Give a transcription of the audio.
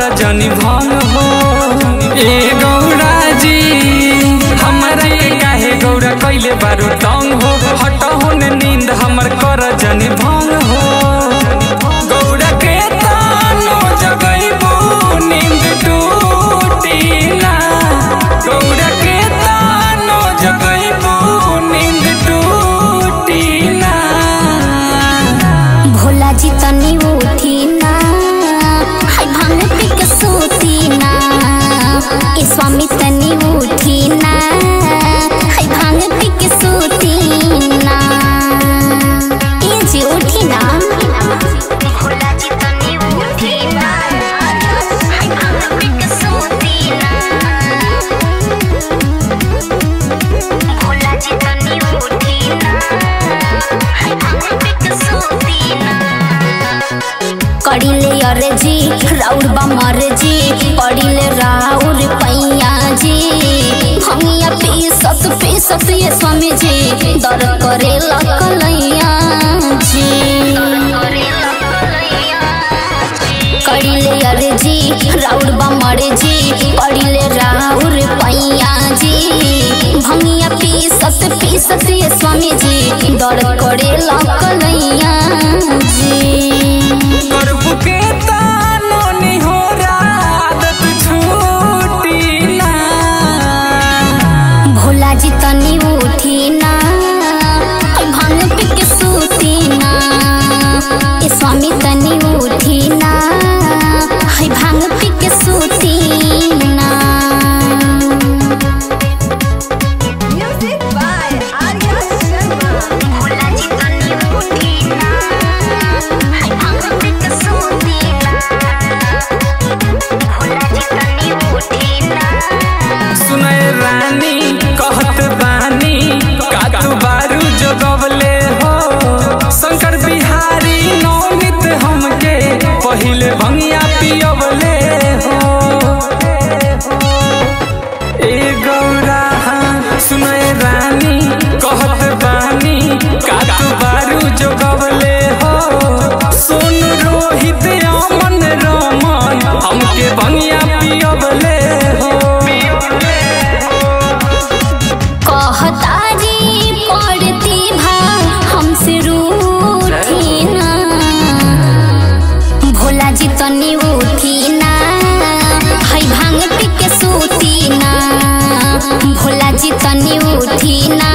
जनी भंग हो ए गौरा जी हमरा के काहे गौरा कैले बारू तंग हो हटहो न नींद हमर कर जनी भंग हो गौरा के तानो जगैबू नींद टूटी ना गौरा के तानो जगैबू नींद टूटी ना भोला जी तनी उठी ना हाय भांग पी के सोती ना ए स्वामी तनी उठी ना हाय भांग पी के सोती ना ए जी उठी ना भोला जी तनी उठी ना हाय भांग पी के सोती ना भोला जी तनी उठी ना हाय भांग पी के सोती ना कड़िले अरे जी राउर बमर जी पड़िले राउर पैया जी भंगिया पीसत पीसत ये स्वामी जी दर करे लकलैया जी कड़िले अरे जी राउर बमर जी पड़िले राउर पैया जी भंगिया पीसत पीसत ये स्वामी जी दर करे लकलैया जी करबू के तानो निहोरा आदत छूटी ना भोला जी तनी उठी ना हाय भांग पी के सूती ना ए स्वामी तनी उठी ना हाय भांग पी के सूती ना Music by Arya Sharma. Bhola जी तनी उठी ना हाय भांग पी के सूती ना भोला जी तनी उठी ना सुनय रानी कहत बानी का तू बारू जोगवले हो शंकर बिहारी नौमित हमके पहिले भंगिया पियवले हो ए गौरा सुनय रानी कहत बानी का तू बारू जोगवले हो सुन रोहित अमन रमन हमके भंगिया पियवले हो कहतारी पड़ती भा हमसे रूठी ना भोला जी तनी उठी ना हाय भांग पी के सूती ना भोला जी तनी उठी ना